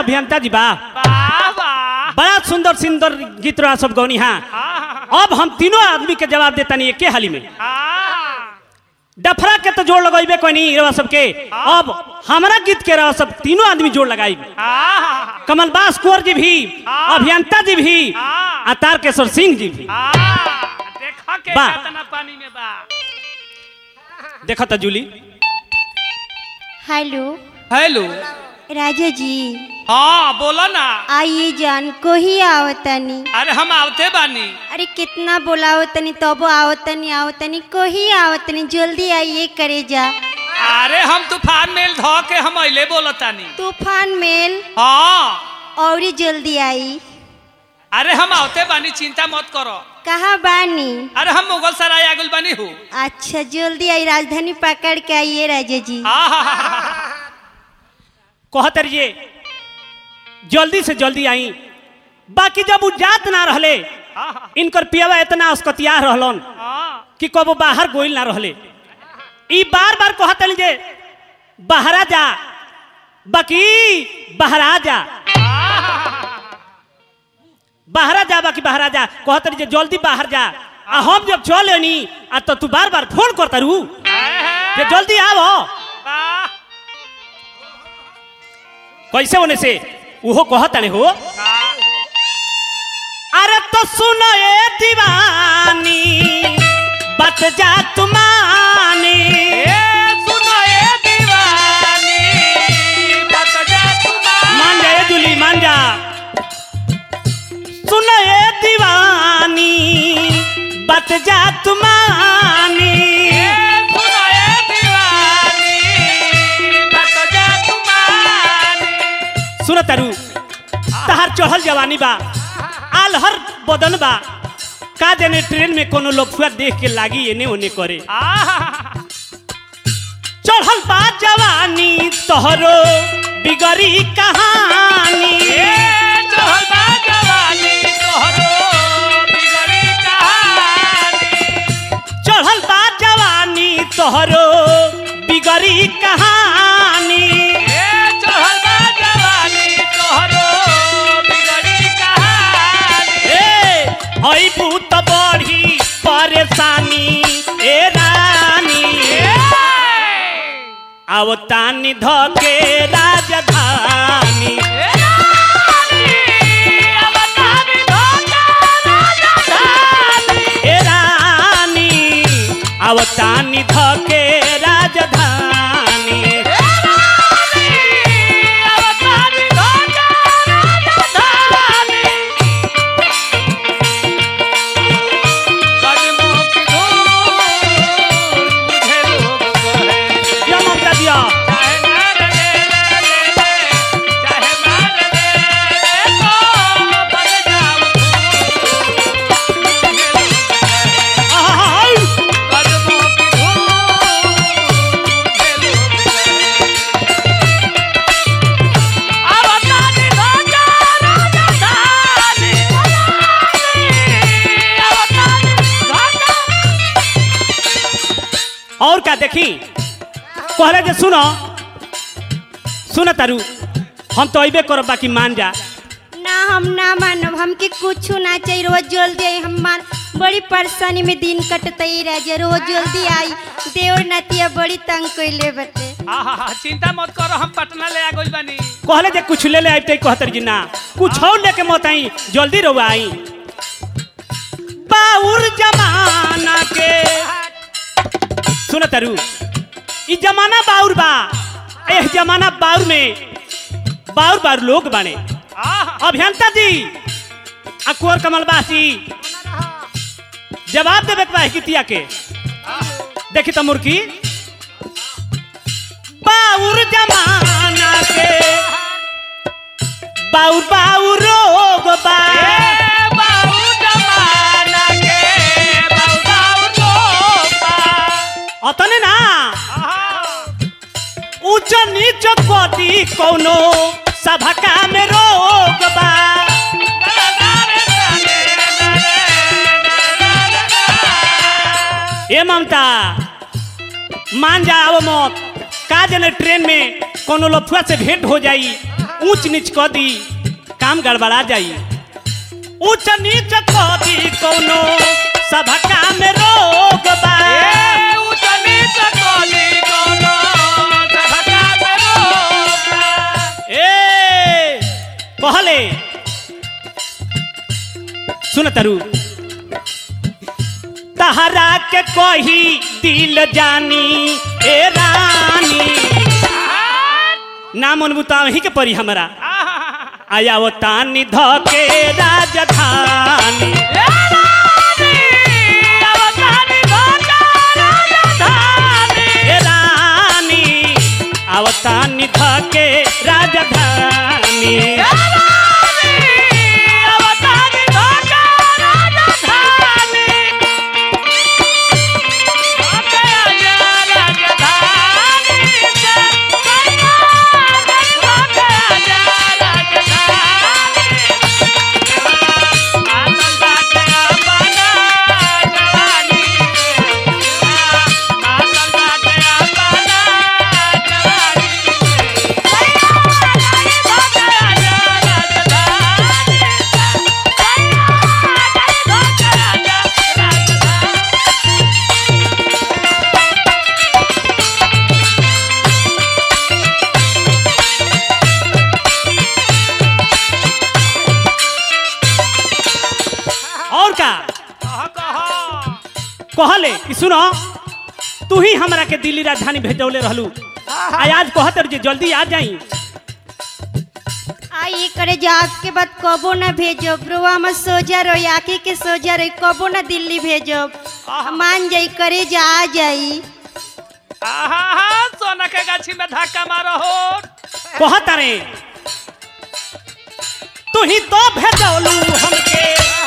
अभियंता जी बा वाह वाह बड़ा सुंदर सुंदर गीत रहा सब गौनी हाँ आहा, अब हम तीनों आदमी के जवाब देता नहीं एके हाली में आहा, डफरा के तो जोड़ लगेबे कोई नहीं रवा सबके अब हमारा गीत के रवा सब तीनों आदमी जोड़ लगाई आहा, कमलबास कुंवर जी भी हाँ। अभियंता जी भी हाँ। आ तारकेश्वर सिंह जी भी आहा, देखा के बा। कितना पानी में बा देखा था जूली हेलो हेलो राजा जी हाँ बोलो ना आइए जान को ही आवतनी अरे हम आवते बानी अरे कितना बोलावतनी तब आवतनी आवतनी को ही आवतनी जल्दी आइए करे जा अरे हम तूफान मेल धो के हम अले बोलतानी तूफान मेल हाँ और ही जल्दी आई अरे हम आवते बानी चिंता मत करो कहाँ बानी अरे हम मुगल सराय आगुल बानी हूँ अच्छा जल्दी आई राजधानी पकड़ के आइए राजा जी कहते रहिए जल्दी से जल्दी आई बाकी जब उ जात ना रहले इनकर पियावा इतना अस्कतिया रहलन कि कबो बाहर गोइल ना रहले ई बार बार कहते जे बाहरा जा बाकी बाहरा जा बाहरा जा बाकी बाहरा जा कहते जे जल्दी बाहर जा आ हम जब चल नी आ तो तू बार बार फोन करता रू जे जल्दी आवो कैसे होने से उहो कहता नहीं हो अरे तो सुनो ए दीवानी बत जा तुमानी मान जा ए दुली मान जा सुनो ए दीवानी बत जा तुमानी सुनो तारू तहार चढ़ल जवानी बा आलहर बदन बा का जाने ट्रेन में कोनो लफुआ देख के लागी एने ओने करे चढ़ल बा जवानी तोहरो बिगड़ी कहानी चढ़ल बा जवानी तोहरो बिगड़ी कहानी ए हई भूत बड़ी परेशानी ए रानी आवतानी धके राजधानी ए रानी आवतानी धके राजधानी दिया ममता दिया आहा, और का देखी कहले जे सुनो सुन तारू हम तो अबे करब बाकी मान जा ना हम ना मानब हमके कुछ ना चाहिए रोज जल्दी आई हम मान बड़ी परेशानी में दिन कटते ही राजा रोज जल्दी आई देवर नतिया बड़ी तंग कैले बते चिंता मत करो हम पटना ले आ गइल बानी कहले जे कुछ ले ले आइते कहतर जी ना कुछ और लेके मत आई जल्दी रहो आई बाउर जमाना के सुन तारू ई जमाना बाउर बा एह जमाना बाउर में बाउर बाउर लोग बाने अभियंता जी आ कुंवर कमलबासी जवाब देवे के बा हिकितिया के देखी तो मुर्की बाउर जमाना के बाउर बाउर रोग बा अतने ना ऊंच नीच कदी कोनो सभका में रोग बा ए ममता मान जा आवो मत का जने ट्रेन में कोनो लफुआ से भेंट हो जाई ऊंच नीच क दी काम गड़बड़ा जाई ऊंच नीच क दी कोनो सभा में रोग बा ए ऊंच नीच कोली कोनो सभका में रोका ए कहले सुन तरु तहरा के कही दिल जानी ए रानी नाम अनबुता ही के परी हमरा आया वो तानी धके राजधानी ए रानी आवतानी धके राजधानी और का कहले कि सुनो तू ही हमरा के दिल्ली राजधानी भेजौले रहलू आ आज कहत जे जल्दी आ जाई आई करे जात के बाद कबो ना भेजो ब्रुआ में सोजा रही आके के सोजा रही कबो ना दिल्ली भेजो मान जाई करे जा आ जाई आहा सोना के गाछी में धक्का मारो हो कहत रे तू ही तो भेजौलू हमके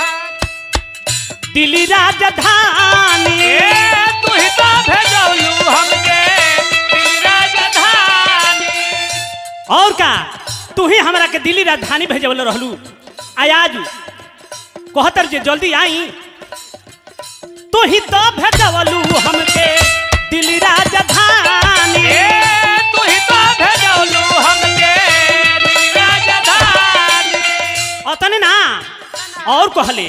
दिल्ली राजधानी ए तू ही तो भेजौलू हमके दिल्ली राजधानी और का तू ही हमरा के दिल्ली राजधानी भेजौले रहलू आ आज कहतर जे जल्दी आई तू ही तो भेजौलू हमके दिल्ली राजधानी ए तू ही तो भेजौलू हमके दिल्ली राजधानी अतने ना और कहले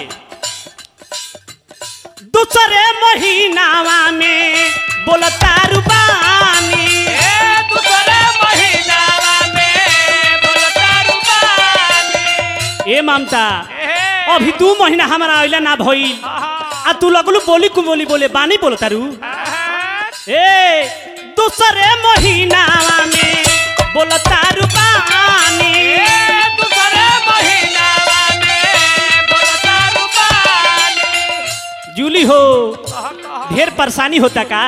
दूसरे महीनावा में बोलता रुबानी ए दूसरे महीनावा में बोलता रुबानी ए ममता ए अभी दू महीना हमारा अइला ना भइल आ तू लगलू बोली कु बोली बोले बानी बोलता रू ए दूसरे महीनावा में बोलता रुबानी ए दूसरे महीनावा में बोलता रुबानी जूली हो ढेर परेशानी होता का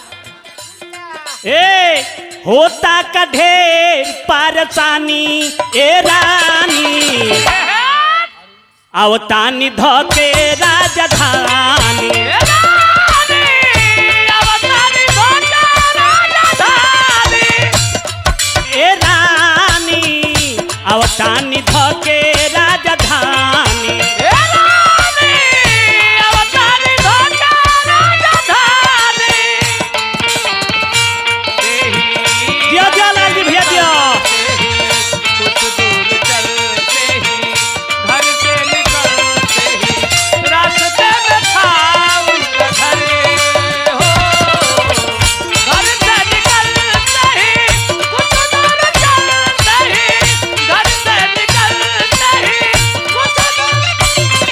ए होता का ढेर परेशानी ए रानी आवतानी धके राजधानी ए रानी आवतानी धके राजधानी दिया दिया लाल जी भैया दिया कुछ दूर चलते ही घर से निकलते ही रास्ते में था उनका घर हो घर से निकलते ही कुछ दूर चलते ही घर से निकलते ही कुछ दूर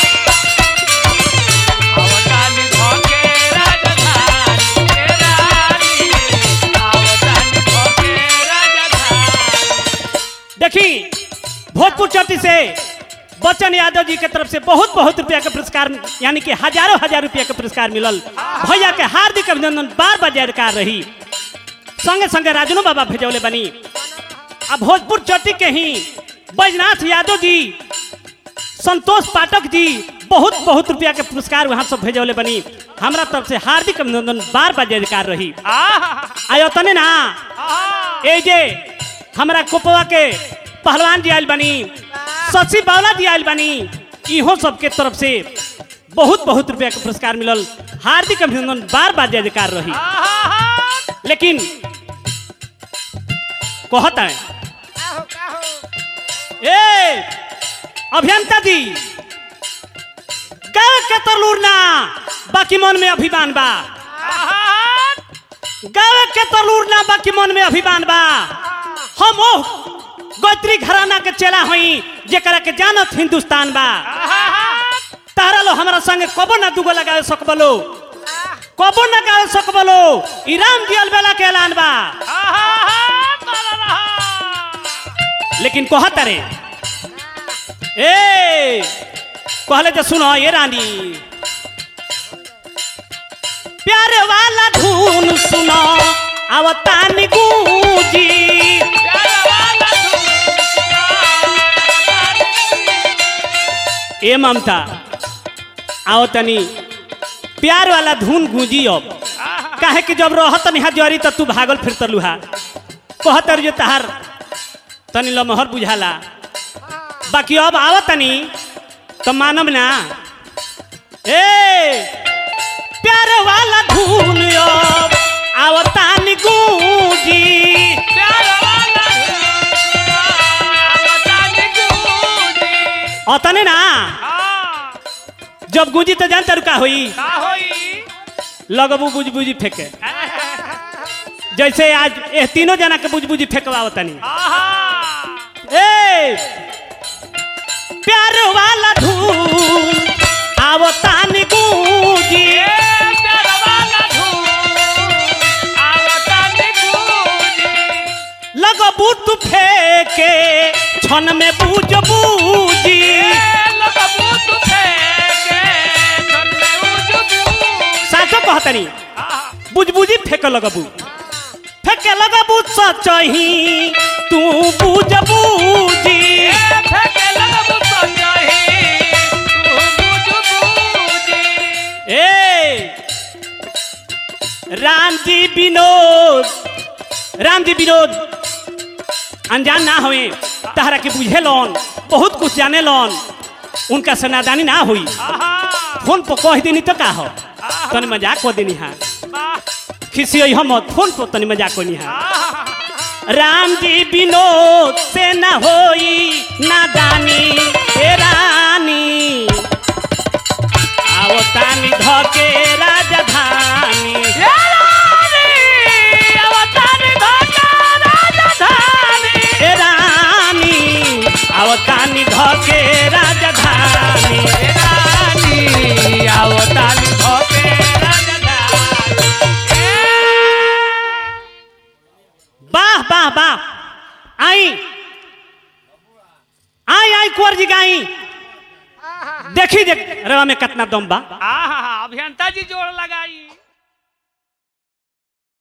अवतानी धोके राजधानी हे रानी अवतानी धोके राजधानी देखी भोजपुर चट्टी से बच्चन यादव जी के तरफ से बहुत बहुत रुपया के पुरस्कार यानी कि हजारों हजार रुपया के पुरस्कार मिलल भैया के हार्दिक अभिनंदन बार बार जयकार रही संगे संगे राजनो बाबा भेजौले बनी आ भोजपुर चट्टी के ही बैजनाथ यादव जी संतोष पाठक जी बहुत बहुत रुपया के पुरस्कार वहाँ सब भेजौले बनी हमरा तरफ से हार्दिक अभिनंदन बार बार जयकार रही आहा आयो तने ना आहा ए जे हमरा कोपवा के पहलवान जी आयल बनी शशि बावला जी आयल बनी इहो सबके तरफ से बहुत बहुत रुपया के पुरस्कार मिलल हार्दिक अभिनंदन बार बार जय जयकार रही आहा लेकिन कहता है काहो काहो ए अभियंता जी गाँव के तरलूर ना बाकी मन में अभिमान बा गाँव के तरलूर ना बाकी मन में अभिमान बा हम ओ गोत्री घराना के चेला हई जेकरा के जानत हिंदुस्तान बा तारा लो हमरा संगे कबो ना दुगो लगावे सकबलो कबो ना गावे सकबलो ईरान दियल बेला के ऐलान बा लेकिन कहत रे ए कहले तो सुनो ये रानी प्यार वाला धुन सुनो आवतानी गूंजी ए ममता आओ तनी प्यार वाला धुन गूंजी अब काहे कि जब रहत निहा जरी त तू भागल फिर तलुहा कहत जे तहार तनी लमहर बुझाला बाकी अब आवत तनी तो मानब ना ए प्यार वाला धुन अब आवतानी गूंजी अतने ना जब गूंजी तो जानता रुका होई लगबू बुझ बुझी फेंके जैसे आज ए तीनों जना के बुझ बुझी फेंकवा तनी ए प्यार वाला धूल आवतानी गूंजी लगबू तू फेंके क्षण में बूझ बूझी साचो कहतनी बुझबुझी फेंक लगबू फेंके लगबू सचही तू बुझ बूझी ए राम जी विनोद राम जी विनोद अनजान ना हुए तहरा के बुझे लोन बहुत कुछ जाने लोन उनका से नादानी ना हुई फोन पर कह देनी तो का हो तनी मजाक को देनी हाँ खिसी हम फोन पर तनी मजाक को हाँ राम जी विनोद से न होई नादानी ए रानी आवतानी धके राजधानी ए रानी आवतानी धके राजधानी वाह वाह वाह आई आई आई कुंवर जी गाई देखी देख रवा में कितना दम बा अभियंता जी जोड़ लगाई